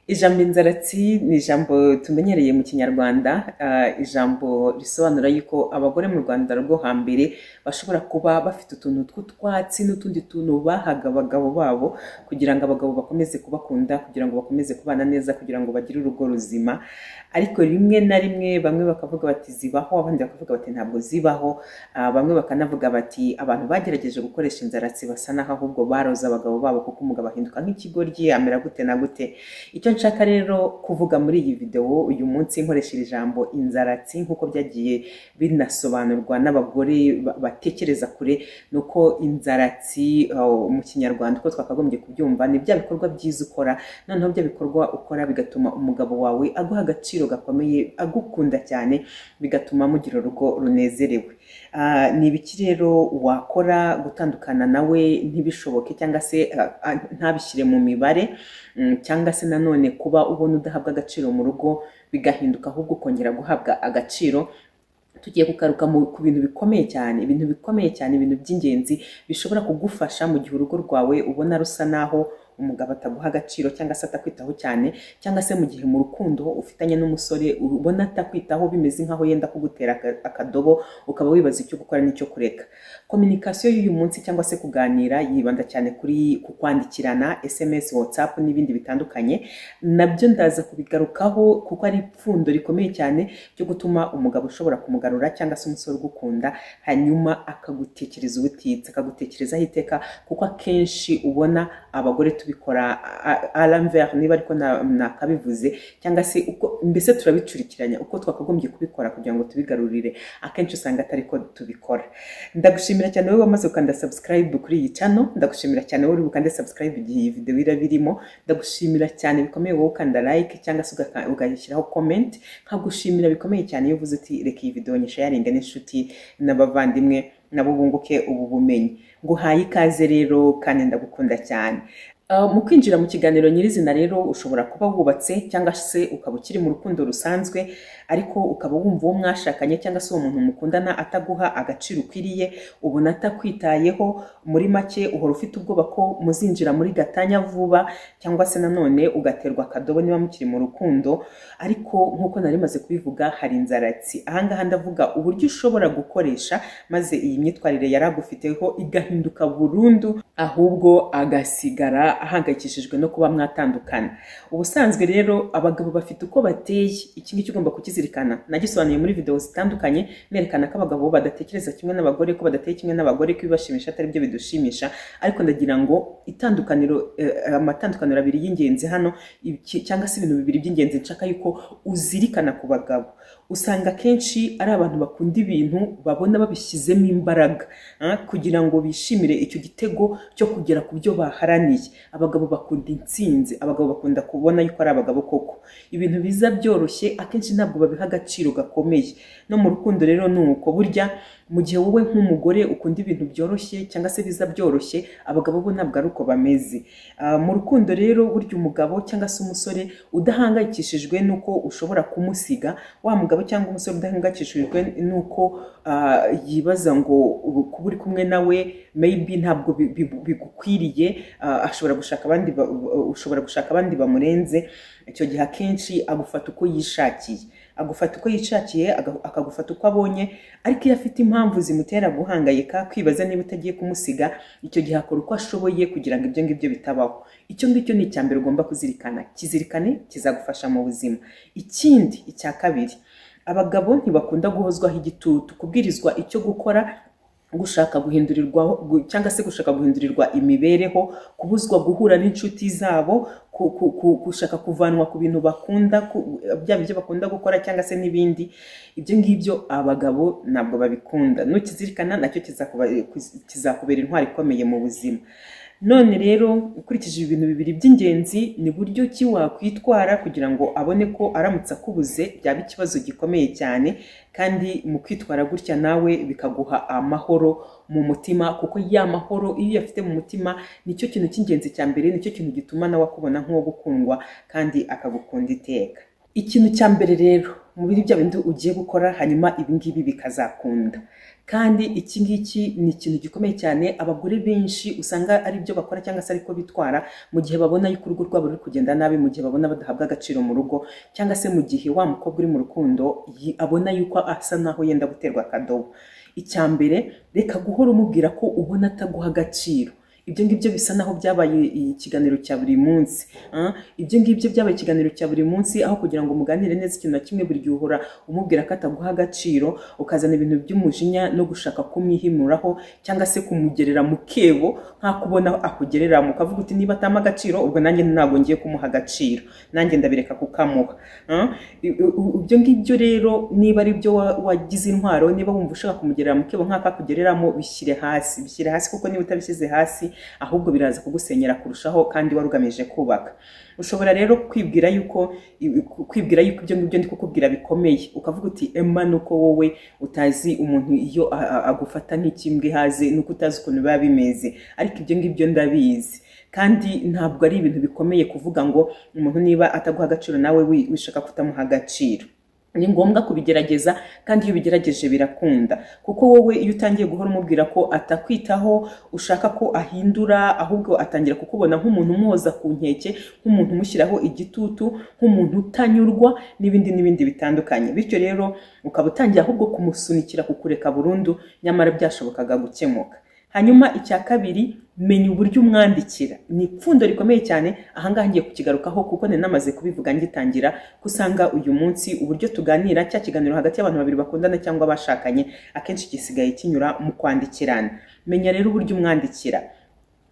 ijambo inzaratsi ni ijambo tumenyereye mu kinyarwanda ah, ijambo risobanura yuko abagore mu rwanda rwo hambere bashobora kuba bafite utuntu tw'utwatsi n'utundi tuntu bahaga abagabo babo kugira ngo abagabo bakomeze kubakunda kugira ngo bakomeze kubana neza kugira ngo bagire urugo ruzima ariko rimwe na rimwe bamwe bakavuga bati zibaho abandi bakavuga bati ntabwo zibaho Ah, bamwe bakanavuga bati abantu bagerageje gukoresha inzaratsi basa naho ahubwo baroze abagabo babo kuko umugabo ahinduka nk'ikigoryi amera gute na gute icyo nshaka rero kuvuga muri iyi videwo uyu munsi nkoresha iri jambo inzaratsi nk'uko byagiye binasobanurwa n'abagore ba- batekereza kure ni uko inzaratsi uh, mu kinyarwanda uko twakagombye kubyumva ni bya bikorwa byiza ukora noneho bya bikorwa ukora bigatuma umugabo wawe aguha agaciro gakomeye agukunda cyane bigatuma mugira urugo runezerewe Ah, ni ibiki rero wakora gutandukana nawe ntibishoboke cyangwa se ah, ah, ntabishyire mu mibare Mm, cyangwa se nanone kuba ubona udahabwa agaciro mu rugo bigahinduka ahubwo ukongera guhabwa agaciro tugiye kugaruka mu- ku bintu bikomeye cyane ibintu bikomeye cyane ibintu by'ingenzi bishobora kugufasha mu gihe urugo rwawe ubona rusa naho umugabo ataguha agaciro cyangwa se atakwitaho cyane cyangwa se mu gihe mu rukundo ufitanye n'umusore ubona atakwitaho bimeze nk'aho yenda kugutera aka- akadobo ukaba wibaza icyo gukora n'icyo kureka kominikasiyo y'uyu munsi cyangwa se kuganira yibanda cyane kuri ku kwandikirana sms whatsapp n'ibindi bitandukanye nabyo ndaza kubigarukaho kuko ari ipfundo rikomeye cyane ryo gutuma umugabo ushobora kumugarura cyangwa se umusore ugukunda hanyuma akagutekereza ubutitsa akagutekerezaho iteka kuko akenshi ubona abagore tubikora alamvere niba ariko na- nakabivuze cyangwa se uko mbese turabicurikiranya uko twakagombye kubikora kugira ngo tubigarurire akenshi usanga atari ko tubikora ndagushimira cyane wowe wamaze gukanda subscribe kuri iyi channel ndagushimira cyane wowe uri bukande subscribe igihe iyi video iraba irimo ndagushimira cyane bikomeye wowe ukanda like cyangwa se ugaka- ugashyiraho comment nkagushimira bikomeye cyane iyo uvuze uti reka iyi video nyishayaringa n'inshuti n'abavandimwe nabo bunguke ubu bumenyi nguhaye ikaze rero kandi ndagukunda cyane Uh, mu kwinjira mu kiganiro nyirizina rero ushobora kuba wubatse cyangwa se ukaba ukiri mu rukundo rusanzwe ariko ukaba wumva uwo mwashakanye cyangwa se uwo muntu mukundana ataguha agaciro ukwiriye ubona atakwitayeho muri make uhora ufite ubwoba ko muzinjira muri gatanya vuba cyangwa se nanone ugaterwa akadobo niba mukiri mu rukundo ariko nk'uko nari maze kubivuga hari inzaratsi ahangaha ndavuga uburyo ushobora gukoresha maze iyi myitwarire yari agufiteho igahinduka burundu ahubwo agasigara ahangayikishijwe no kuba mwatandukana ubusanzwe rero abagabo bafite uko bateye iki ngiki ugomba kukizirikana nagisobanuye muri video zitandukanye nerekana ko abagabo badatekereza kimwe n'abagore ko badateye kimwe n'abagore ko ibibashimisha atari byo bidushimisha ariko ndagira ngo itandukaniro eh, amatandukaniro abiri y'ingenzi hano iki- cyangwa se ibintu bibiri by'ingenzi nshaka yuko uzirikana ku bagabo usanga akenshi ari abantu bakunda ibintu babona babishyizemo imbaraga ah, kugira ngo bishimire icyo gitego cyo kugera ku byo baharaniye abagabo bakunda intsinzi abagabo bakunda kubona yuko ari abagabo koko ibintu biza byoroshye akenshi ntabwo babiha agaciro gakomeye no mu rukundo rero ni uko burya mu gihe wowe nk'umugore ukunda ibintu byoroshye cyangwa se biza byoroshye abagabo bo ntabwo ari uko bameze Ah, mu rukundo rero burya umugabo cyangwa se umusore udahangayikishijwe n'uko ushobora kumusiga wa mugabo cyangwa umusore udahangayikishijwe n'uko ah, yibaza ngo ubu kuba uri kumwe nawe maybe ntabwo bi- bi- bigukwiriye ah, ashobora gushaka abandi ba- ba- ushobora gushaka abandi bamurenze icyo gihe akenshi agufata uko yishakiye agufata uko yishakiye aga- akagufata uko abonye ariko iyo afite impamvu zimutera guhangayika kwibaza niba utagiye kumusiga icyo gihe akora uko ashoboye kugira ngo ibyo ngibyo bitabaho icyo ngicyo ni icya mbere ugomba kuzirikana kizirikane kizagufasha mu buzima ikindi icya kabiri abagabo ntibakunda guhozwaho igitutu kubwirizwa icyo gukora gushaka guhindurirwa gu- cyangwa se gushaka guhindurirwa imibereho kubuzwa guhura n'inshuti zabo ku- ku- ku- gushaka kuvanwa ku bintu bakunda ku- byaba ibyo bakunda gukora cyangwa se n'ibindi ibyo ngibyo abagabo ntabwo babikunda nukizirikana nacyo kizakuba- kizakubera intwari ikomeye mu buzima none rero ukurikije ibintu bibiri by'ingenzi ni buryo ki wakwitwara kugira ngo abone ko aramutse akubuze byaba ikibazo gikomeye cyane kandi mu kwitwara gutya nawe bikaguha amahoro mu mutima kuko ya mahoro iyo uyafite mu mutima nicyo kintu cy'ingenzi cya mbere nicyo kintu gituma nawe akubona nk'uwo gukundwa kandi akagukunda iteka ikintu cya mbere rero muri bya bindi ugiye gukora hanyuma ibingibi bikazakunda kandi iki ngiki ni ikintu gikomeye cyane abagore benshi usanga ari byo bakora cyangwa se ariko bitwara mu gihe babona yuko urugo rwabo ruri kugenda nabi mu gihe babona badahabwa agaciro mu rugo cyangwa se mu gihe wa mukobwa uri mu rukundo yi- abona yuko asa naho yenda guterwa akadobo icya mbere reka guhora umubwira ko ubona ataguha agaciro ibyo ngibyo bisa naho byabaye ikiganiro cya buri munsi ah, ibyo ngibyo byabaye ikiganiro cya buri munsi aho kugira ngo muganire neza ikintu na kimwe buri gihe uhora umubwira ko ataguha agaciro ukazana ibintu by'umujinya no gushaka kumwihimuraho cyangwa se kumugerera mu kebo nka kubona akugerera mukavuga uti niba atama agaciro ubwo nanjye ntabwo ngiye kumuha agaciro nanjye ndabireka kukamuha Ah, i- i- ibyo ngibyo rero niba ari byo wa- wagize intwaro niba wumva ushaka kumugerera mu kebo nk'aka kugereramo bishyire hasi bishyire hasi kuko niba utabishyize hasi ahubwo biraza kugusenyera kurushaho kandi wari ugamije kubaka ushobora rero kwibwira yuko i- ku- kwibwira yuko ibyo ngibyo ndi kukubwira bikomeye ukavuga uti ema nuko wowe utazi umuntu iyo a- a- agufata nk'ikimbwe haze nuko utazi ukuntu biba bimeze ariko ibyo ngibyo ndabizi kandi ntabwo ari ibintu bikomeye kuvuga ngo umuntu niba ataguha agaciro nawe wi- wishaka kutamuha agaciro ni ngombwa kubigerageza kandi iyo ubigerageje birakunda kuko wowe iyo utangiye guhora umubwira ko atakwitaho ushaka ko ahindura ahubwo atangira kukubona nk'umuntu umuhoza ku nkeke nk'umuntu umushyiraho igitutu nk'umuntu utanyurwa n'ibindi n'ibindi bitandukanye bityo rero ukaba utangiye ahubwo kumusunikira kukureka burundu nyamara byashobokaga gukemuka hanyuma icya kabiri menya uburyo umwandikira ni ipfundo rikomeye cyane ahangaha ngiye kukigarukaho kuko nari namaze kubivuga ngitangira ko usanga uyu munsi uburyo tuganira cya kiganiro hagati y'abantu babiri bakundana cyangwa bashakanye akenshi gisigaye kinyura mu kwandikirana menya rero uburyo umwandikira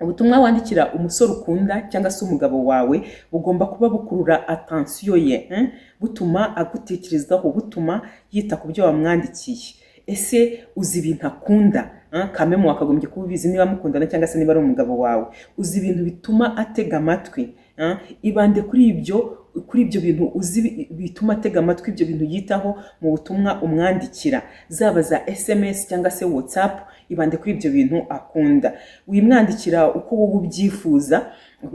ubutumwa wandikira umusore ukunda cyangwa se umugabo wawe bugomba kuba bukurura atansiyo ye eh? butuma agutekerezaho butuma yita ku byo wamwandikiye ese uzi ibintu akunda ah, kamemu wakagombye kuba ubizi niba mukundana cyangwa se niba ari umugabo wawe uzi ibintu bituma atega amatwi ah, ibande kuri ibyo kuri ibyo bintu uzi bi- bituma atega amatwi ibyo bintu yitaho mu butumwa umwandikira zaba za sms cyangwa se whatsapp ibande kuri ibyo bintu akunda wimwandikira uko wowe ubyifuza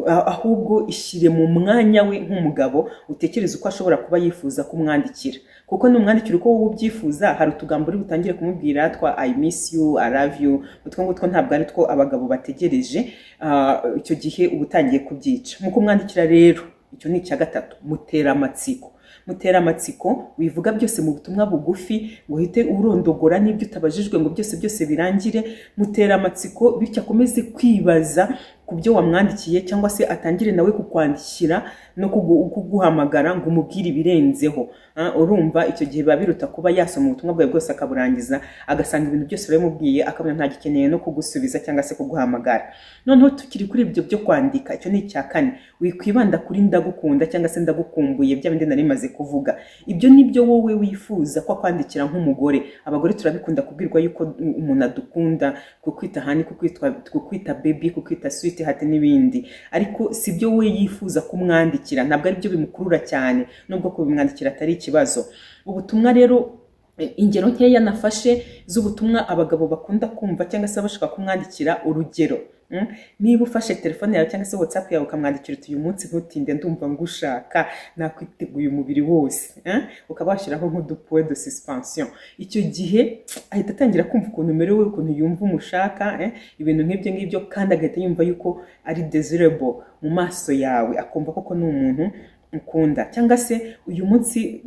a- ahubwo ishyire mu mwanya we nk'umugabo utekereze uko ashobora kuba yifuza kumwandikira kuko numwandikira uko wowe ubyifuza hari utugambo uri butangire kumubwira twa i miss you i love you utwo ngutwo ntabwo ari two abagabo bategereje Ah, icyo gihe uba utangiye kubyica mu kumwandikira rero icyo ni icya gatatu mutera amatsiko mutera amatsiko wivuga byose mu butumwa bugufi ngo uhite urondogora n'ibyo utabajijwe ngo byose byose birangire mutera amatsiko bityo akomeze kwibaza ku byo wamwandikiye cyangwa se atangire nawe kukwandikira no kugu- kuguhamagara ngo umubwire ibirenzeho Ah, urumva icyo gihe biba biruta kuba yasoma ubutumwa bwawe bwose akaburangiza agasanga ibintu byose wabimubwiye akabona ntagikeneye no kugusubiza cyangwa se kuguhamagara noneho tukiri kuri ibyo byo kwandika icyo ni icya kane wikwibanda kuri ndagukunda cyangwa se ndagukumbuye bya bindi nari maze kuvuga ibyo ni byo wowe wifuza ko akwandikira nk'umugore abagore turabikunda kubwirwa yuko umuntu adukunda kukwita hani kukwitwa kukwita bebi kukwita switi hati n'ibindi ariko si byo we yifuza kumwandikira ntabwo ari byo bimukurura cyane nubwo kubimwandikira atari ikibazo ubutumwa rero eh, ingero nkeya nafashe z'ubutumwa abagabo bakunda kumva cyangwa se bashaka kumwandikira urugero Mm? niba ufashe telefone yawe cyangwa se whatsapp yawe ukamwandikira uti uyu munsi ntutinde ndumva ngushaka nakwiteguye umubiri wose eh? ukaba washyiraho nk'udupoe de suspension icyo gihe ahita atangira kumva ukuntu umerewe ukuntu yumva umushaka eh? ibintu nk'ibyo ngibyo kandi agahita yumva yuko ari desirable mu maso yawe akumva koko ni umuntu ukunda cyangwa se uyu munsi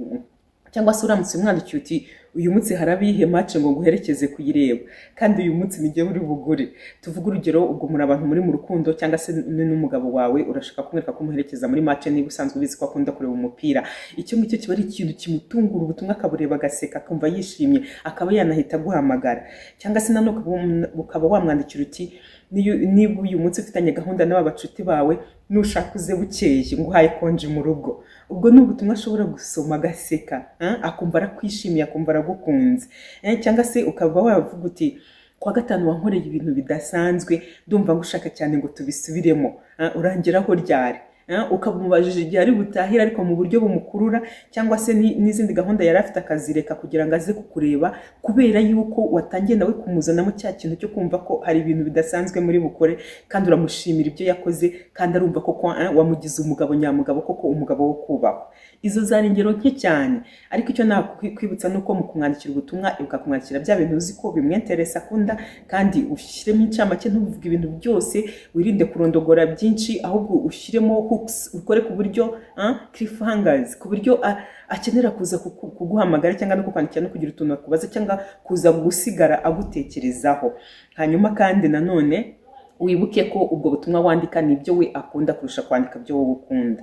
cyangwa se uramutse umwandikiye uti uyu munsi harabihe mace ngo nguherekeze kuyireba kandi uyu munsi nijye uri bugure tuvuge urugero ubwo muri abantu muri mu rukundo cyangwa se n- n'umugabo wawe urashaka kumwereka ko umuherekeza muri mace niba usanzwe ubizi ko akunda kureba umupira icyo ngicyo kiba ari ikintu kimutungura ubutumwa akabureba agaseka akumva yishimye akaba yanahita aguhamagara cyangwa se nanone ukaba wam- ukaba wamwandikira uti "Niyo- niba uyu munsi ufitanye gahunda n'aba bacuti bawe nushaka uze bukeye nguhaye konji mu rugo ubwo ni ubutumwa ashobora gusoma agaseka eh, akumva arakwishimiye akumva aragukunze Eh, cyangwa se ukaba wavuga uti kuwa gatanu wankoreye ibintu bidasanzwe ndumva ngushaka cyane ngo tubisubiremo Ah, urangeraho ryari eh, ukamubajije igihe ari butahire ariko mu buryo bumukurura cyangwa se ni- n'izindi gahunda yari afite akazireka kugira ngo aze kukureba kubera yuko watangiye nawe kumuzanamo cya kintu cyo kumva ko hari ibintu bidasanzwe muri bukore kandi uramushimira ibyo yakoze kandi arumva ko kwa- eh, wamugize umugabo nyamugabo koko umugabo wo kubahwa izo zari ingero nke cyane ariko icyo nakwibutsa ni uko mu kumwandikira ubutumwa ibuka kumwandikira bya bintu uzi ko bimwenteresa akunda kandi ushyiremo incamake ntuvuge ibintu byose wirinde kurondogora byinshi ahubwo ushyiremo hooks ukore ku buryo ah, cliffhangers ku buryo a- akenera kuza kuku- kuguhamagara cyangwa no kukwandikira no kugira utuntu akubaza cyangwa kuza gusigara agutekerezaho hanyuma kandi nanone wibuke ko ubwo butumwa wandika ni ibyo we akunda kurusha kwandika ibyo wowe ukunda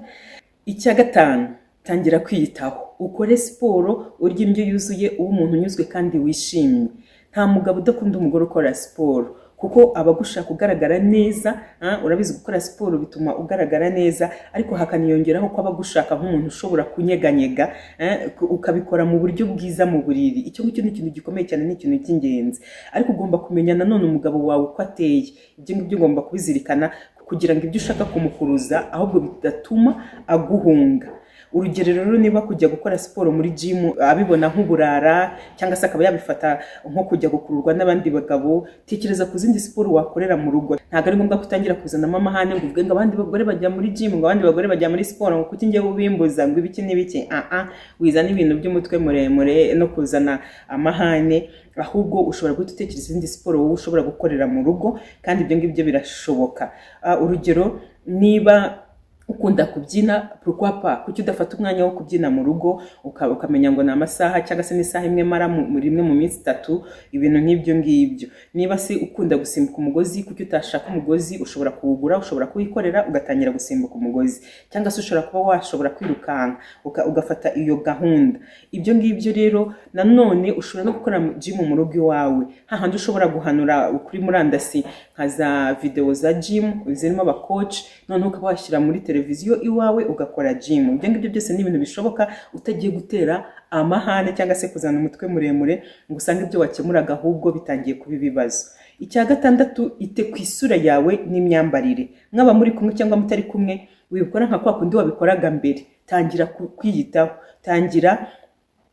icya gatanu tangira kwiyitaho ukore siporo urya indyo yuzuye uba umuntu unyuzwe kandi wishimye nta mugabo udakunda umugore ukora siporo kuko aba agushaka ugaragara neza ah, urabizi gukora siporo bituma ugaragara neza ariko hakaniyongeraho ko aba agushaka nk'umuntu ushobora kunyeganyega eh, ku- ukabikora mu buryo bwiza mu buriri icyo ngicyo ni ikintu gikomeye cyane ni ikintu cy'ingenzi ariko ugomba kumenya nanone umugabo wawe uko ateye ibyo ngibyo ugomba kubizirikana kugira ngo ibyo ushaka kumukuruza ahubwo bidatuma aguhunga urugero rero niba kujya gukora siporo muri jimu abibona nk'uburara cyangwa se akaba yabifata nko kujya gukururwa n'abandi bagabo tekereza ku zindi siporo wakorera mu rugo ntabwo ari ngombwa ko utangira kuzanamo amahane ngo uvuge ngo abandi bagore bajya muri jimu ngo abandi bagore bajya muri siporo ngo kuki njyewe ubimbuza ngo ibiki n'ibiki ah ah wizana ibintu by'umutwe muremure no kuzana amahane ahubwo ushobora guhita utekereza izindi siporo wowe ushobora gukorera mu rugo kandi ibyo ngibyo birashoboka Ah, urugero niba ukunda kubyina pourquoi pas kuki udafata umwanya wo kubyina mu rugo uka- ukamenya ngo ni amasaha cyangwa se n'isaha imwe mara mu- mu- rimwe mu minsi itatu ibintu nk'ibyo ngibyo niba se ukunda gusimbuka umugozi kuki utashaka umugozi ushobora kuwugura ushobora kuwikorera ugatangira gusimbuka umugozi cyangwa se ushobora kuba washobora kwirukanka uka- ugafata iyo gahunda ibyo ngibyo rero nanone ushobora no gukora jimu mu rugo iwawe hahandi ushobora guhanura kuri murandasi nka za videwo za jimu zirimo abakoci noneho ukaba washyira muri televiziyo iwawe ugakora jimu ibyo ngibyo byose ni ibintu bishoboka utagiye gutera amahane cyangwa se kuzana umutwe muremure ngo usange ibyo wakemuraga ahubwo bitangiye kuba ibibazo icya gatandatu ite ku isura yawe n'imyambarire mwaba muri kumwe cyangwa mutari kumwe wibikora nka kwa kundi wabikoraga mbere tangira ku- kwiyitaho tangira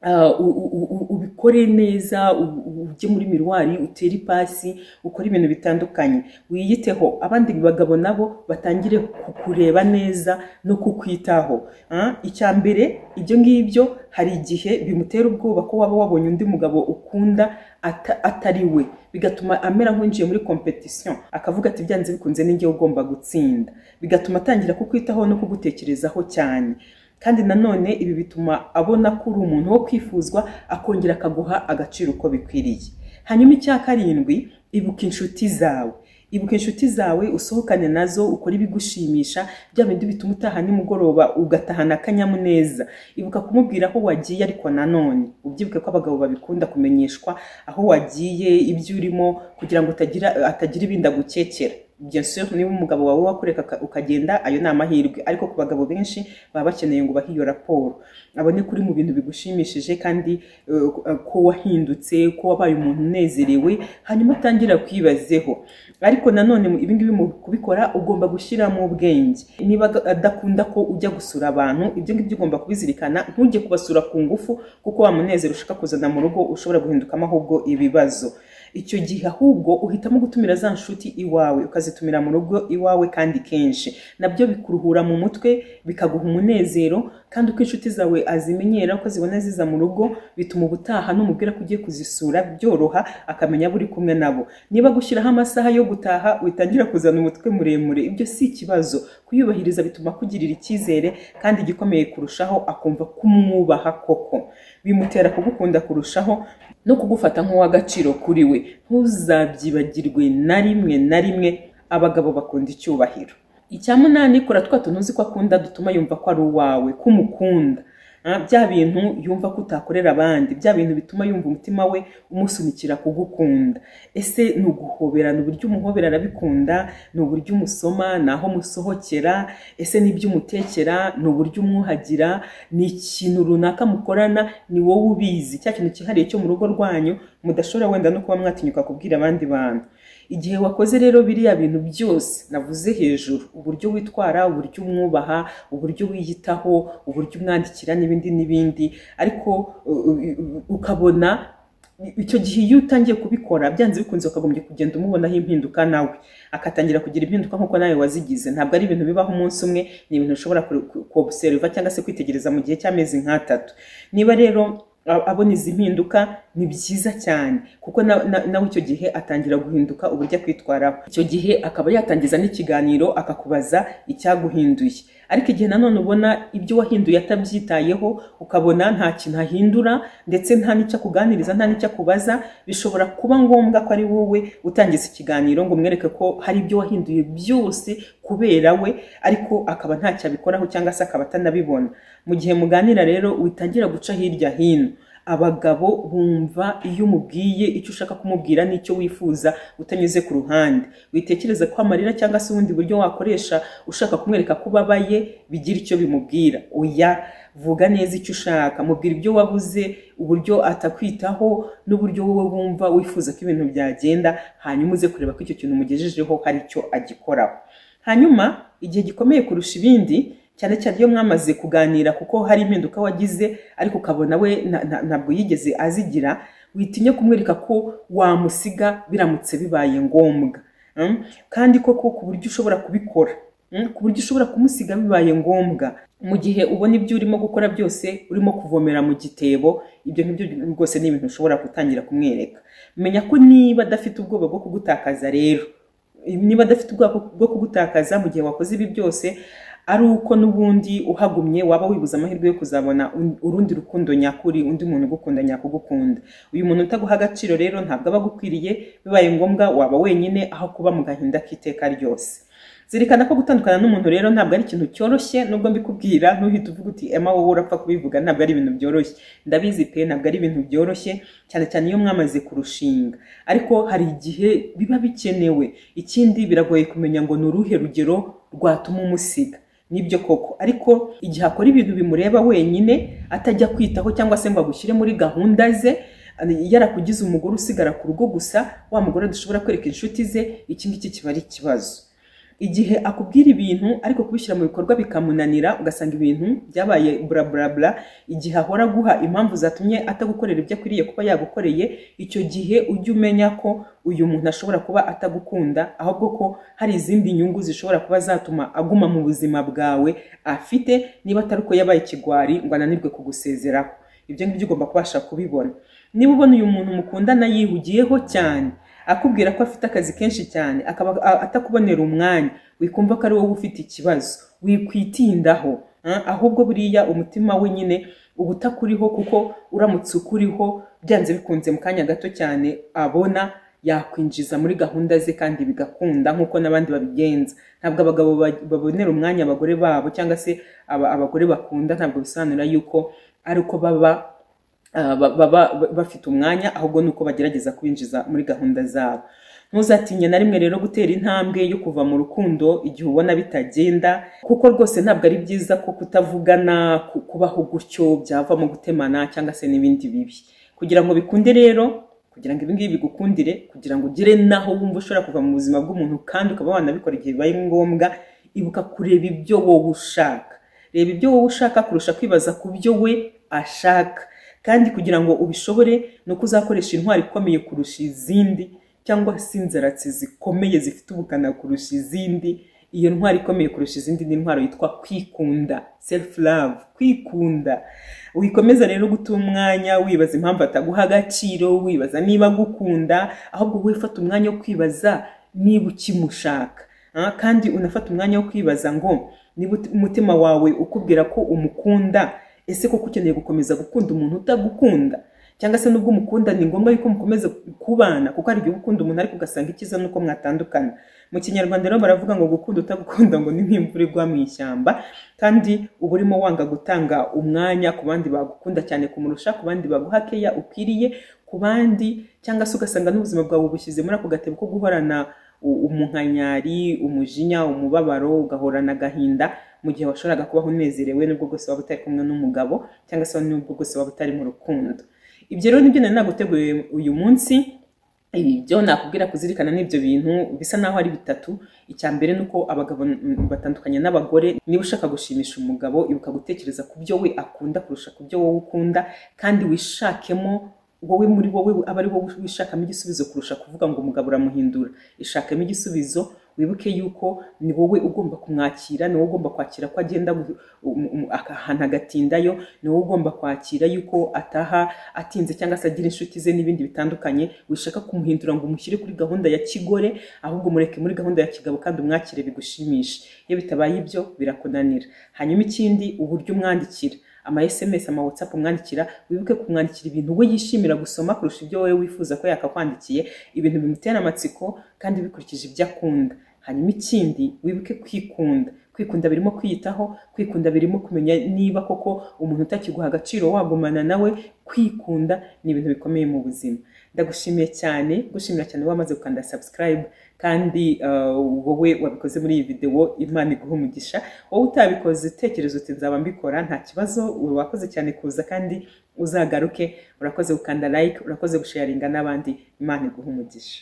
Uh, u- u- u- ubikore neza u- u- ujye muri miruwari utere ipasi ukore ibintu bitandukanye wiyiteho abandi bagabo nabo batangire kukureba neza no kukwitaho Ah, icya mbere ibyo ngibyo hari igihe bimutera ubwoba ko waba wabonye undi mugabo ukunda ata- atari we bigatuma amera nk'uwinjiye muri competition akavuga ati byanze bikunze ninjye ugomba gutsinda bigatuma atangira kukwitaho no kugutekerezaho cyane kandi nanone ibi bituma abona ko uri umuntu wo kwifuzwa akongera akaguha agaciro uko bikwiriye hanyuma icya karindwi ibuka inshuti zawe ibuka inshuti zawe usohokane nazo ukore ibigushimisha bya bindi bituma utaha nimugoroba ugatahana akanyamuneza ibuka kumubwira aho wagiye ariko nanone ubyibuke ko abagabo babikunda kumenyeshwa aho wagiye ibyo urimo kugira ngo utagira atagira ibindi agukekera bien sûr niba umugabo wawe wakureka uka- ukagenda ayo ni amahirwe ariko ku bagabo benshi baba bakeneye ngo bahe iyo raporo abone kuri mu bintu bigushimishije kandi eh, ko wahindutse ko wabaye umuntu unezerewe hanyuma atangira kwibazeho ariko nanone mu- ibi ngibi mu kubikora ugomba gushyiramo ubwenge niba ad- adakunda ko ujya gusura abantu ibyo ngibyo ugomba kubizirikana ntujye kubasura ku ngufu kuko wa munezero ushaka kuzana mu rugo ushobora guhindukamo ahubwo ibibazo icyo gihe ahubwo uhitamo gutumira za nshuti iwawe ukazitumira mu rugo iwawe kandi kenshi nabyo bikuruhura mu mutwe bikaguha umunezero kandi uko inshuti zawe azimenyera uko zibona ziza mu rugo bituma ubutaha n'umubwira ko ugiye kuzisura byoroha akamenya abo uri kumwe nabo niba gushyiraho amasaha yo gutaha witangira kuzana umutwe muremure ibyo si ikibazo kuyubahiriza bituma akugirira icyizere kandi igikomeye kurushaho akumva ko umwubaha koko bimutera kugukunda kurushaho no kugufata nk'uw'agaciro kuri we ntuzabyibagirwe na rimwe na rimwe abagabo bakunda icyubahiro icya munani kora twa tuntu uzi ko akunda dutuma yumva ko ari uwawe ko umukunda Ah, bya bintu yumva ko utakorera abandi bya bintu bituma yumva umutima we umusunikira kugukunda ese ni uguhobera ni uburyo umuhobera arabikunda ni uburyo umusoma ni aho musohokera ese n'ibyo umutekera ni uburyo umwuhagira ni ikintu runaka mukorana ni wowe ubizi cya kintu cyihariye cyo mu rugo rwanyu mudashobora wenda no kuba mwatinyuka kubwira abandi bantu igihe wakoze rero biriya bintu byose navuze hejuru uburyo witwara uburyo umwubaha uburyo wiyitaho uburyo umwandikira n'ibindi n'ibindi ariko uh, uh, ukabona icyo gihe iyo utangiye kubikora byanze bikunze ukagombye kugenda umubonaho impinduka nawe akatangira kugira impinduka nk'uko nawe wazigize ntabwo ari ibintu bibaho umunsi umwe ni ibintu ushobora kobuseriva cyangwa se kwitegereza mu gihe cy'amezi nk'atatu niba rero abona izi mpinduka ni byiza cyane kuko nawe icyo gihe atangira guhinduka uburyo akwitwaraho icyo gihe akaba yatangiza n'ikiganiro akakubaza icyaguhinduye ariko igihe nanone ubona ibyo wahinduye atabyitayeho ukabona nta kintu ahindura ndetse nta n'icyo akuganiriza nta n'icyo akubaza bishobora kuba ngombwa ko ari wowe utangiza ikiganiro ngo umwereke ko hari ibyo wahinduye byose kubera we ariko akaba ntacyo abikoraho cyangwa se akaba atanabibona mu gihe muganira rero witangira guca hirya hino abagabo bumva iyo umubwiye icyo ushaka kumubwira n'icyo wifuza utanyuze ku ruhande witekereza ko amarira cyangwa se ubundi buryo wakoresha ushaka kumwereka ko ubabaye bigira icyo bimubwira oya vuga neza icyo ushaka mubwira ibyo wabuze uburyo atakwitaho n'uburyo wowe wumva wifuza ko ibintu byagenda hanyuma uze kureba ko icyo kintu umugejejeho hari icyo agikoraho hanyuma igihe gikomeye kurusha ibindi cyane cyane iyo mwamaze kuganira kuko hari impinduka wagize ariko ukabona we ntabwo yigeze azigira witinye kumwereka ko wamusiga biramutse bibaye ngombwa kandi koko ku buryo ushobora kubikora ku buryo ushobora kumusiga bibaye ngombwa mu gihe ubona ibyo urimo gukora byose urimo kuvomera mu gitebo ibyo ngibyo rwose ni ibintu ushobora gutangira kumwereka menya ko niba adafite ubwoba bwo kugutakaza rero niba adafite ubwoba bwo kugutakaza mu gihe wakoze ibi byose ari uko n'ubundi uhagumye waba wibuza amahirwe yo kuzabona urundi rukundo nyakuri undi muntu ugukunda nyakugukunda uyu muntu utaguha agaciro rero ntabwo aba agukwiriye bibaye ngombwa waba wenyine aho kuba mu gahinda k'iteka ryose zirikana ko gutandukana n'umuntu rero ntabwo ari ikintu cyoroshye nubwo mbikubwira ntuhite uvuga uti ema wowe urapfa kubivuga ntabwo ari ibintu byoroshye ndabizi pe ntabwo ari ibintu byoroshye cyane cyane iyo mwamaze kurushinga ariko hari igihe biba bikenewe ikindi biragoye kumenya ngo ni uruhe rugero rwatuma umusiga nibyo koko ariko igihe akora ibintu bimureba wenyine atajya kwitaho cyangwa se ngo agushyire muri gahunda ze yarakugize umugore usigara ku rugo gusa wa mugore dushobora kwereka inshuti ze iki ngiki kiba ari ikibazo igihe akubwira ibintu ariko kubishyira mu bikorwa bikamunanira ugasanga ibintu byabaye buraburabura igihe ahora aguha impamvu zatumye atagukorera ibyo akwiriye kuba yagukoreye icyo gihe ujye umenya ko uyu muntu ashobora kuba atagukunda ahubwo ko hari izindi nyungu zishobora kuba zatuma aguma mu buzima bwawe afite niba atari uko yabaye ikigwari ngo ananirwe kugusezeraho ibyo ngibyo ugomba kubasha kubibona niba ubona uyu muntu mukundana yihugiyeho cyane akubwira ko afite akazi kenshi cyane akaba atakubonera umwanya wikumva ko ari wowe ufite ikibazo wikwitindaho ahubwo buriya umutima we nyine uba utakuriho kuko uramutse ukuriho byanze bikunze mu kanya gato cyane abona yakwinjiza muri gahunda ze kandi bigakunda nk'uko n'abandi babigenza ntabwo abagabo babonera umwanya abagore babo cyangwa se abagore bakunda ntabwo bisobanura yuko ari uko baba baba bafite umwanya ahubwo ni uko bagerageza kwinjiza muri gahunda zabo ntuzatinye na rimwe rero gutera intambwe yo kuva mu rukundo igihe ubona bitagenda kuko rwose ntabwo ari byiza ko kutavugana kubaho gutyo byavamo gutemana cyangwa se n'ibindi bibi kugira ngo bikunde rero kugira ngo ibingibi bigukundire kugira ngo ugere naho wumva ushobora kuva mu buzima bw'umuntu kandi ukaba wanabikora igihe bibaye ngombwa ibuka kureba ibyo wowe ushaka reba ibyo wowe ushaka kurusha kwibaza ku byo we ashaka kandi kugira ngo ubishobore ni uko uzakoresha intwari ikomeye kurusha izindi cyangwa se inzaratsi zikomeye zifite ubukana kurusha izindi iyo ntwari ikomeye kurusha izindi ni intwaro yitwa kwikunda self love kwikunda wikomeza rero guta umwanya wibaza impamvu ataguha agaciro wibaza niba agukunda ahubwo wowe fata umwanya wo kwibaza niba ukimushaka kandi unafata umwanya wo kwibaza ngo niba umutima wawe ukubwira ko umukunda ese koko ukeneye gukomeza gukunda umuntu utagukunda cyangwa se nubwo umukunda ni ngombwa yuko mukomeza kubana kuko hari igihe ukunda umuntu ariko ugasanga icyiza nuko mwatandukana mu kinyarwanda rero baravuga ngo gukunda utagukunda ngo ni nk'imvura igwa mu ishyamba kandi uba urimo wanga gutanga umwanya ku bandi bagukunda cyane kumurusha ku bandi baguha keya ukwiriye ku bandi cyangwa se ugasanga n'ubuzima bwawe bushyize muri ako gatebo ko guhorana umunkanyari umujinya umubabaro ugahorana agahinda mu gihe washoboraga kubaho unezerewe n'ubwo bwose waba utari kumwe n'umugabo cyangwa se n'ubwo bwose waba utari mu rukundo ibyo rero nibyo nari naguteguriye uyu munsi ibyo nakubwira kuzirikana n'ibyo bintu bisa naho ari bitatu icya mbere ni uko abagabo mm, batandukanye n'abagore niba ushaka gushimisha umugabo ibuka gutekereza ku byo we akunda kurusha ku byo wowe ukunda kandi wishakemo wowe muri wowe aba ari wowe wishakamo igisubizo kurusha kuvuga ngo umugabo uramuhindura ishakemo igisubizo wibuke yuko ni wowe ugomba kumwakira ni wowe ugomba kwakira ko agenda gu- um- um- ahantu agatindayo ni wowe ugomba kwakira yuko ataha atinze cyangwa se agira inshuti ze n'ibindi bitandukanye wishaka kumuhindura ngo umushyire kuri gahunda ya kigore ahubwo mureke muri gahunda ya kigabo kandi umwakire bigushimishe iyo bitabaye ibyo birakunanira hanyuma ikindi uburyo umwandikira ama sms ama whatsapp umwandikira wibuke kumwandikira ibintu we yishimira gusoma kurusha ibyo wowe wifuza ko yakakwandikiye ibintu bimutera amatsiko kandi bikurikije ibyo akunda hanyuma ikindi wibuke kwikunda kwikunda birimo kwiyitaho kwikunda birimo kumenya niba koko umuntu utakiguha agaciro wagumana nawe kwikunda ni ibintu bikomeye mu buzima ndagushimiye cyane gushimira cyane wamaze gukanda subscribe kandi uh, wowe wabikoze muri iyi videwo imana iguha umugisha wowe utabikoze utekereza uti nzaba mbikora nta kibazo wakoze cyane kuza kandi uzagaruke urakoze gukanda like urakoze gusharinga n'abandi imana iguha umugisha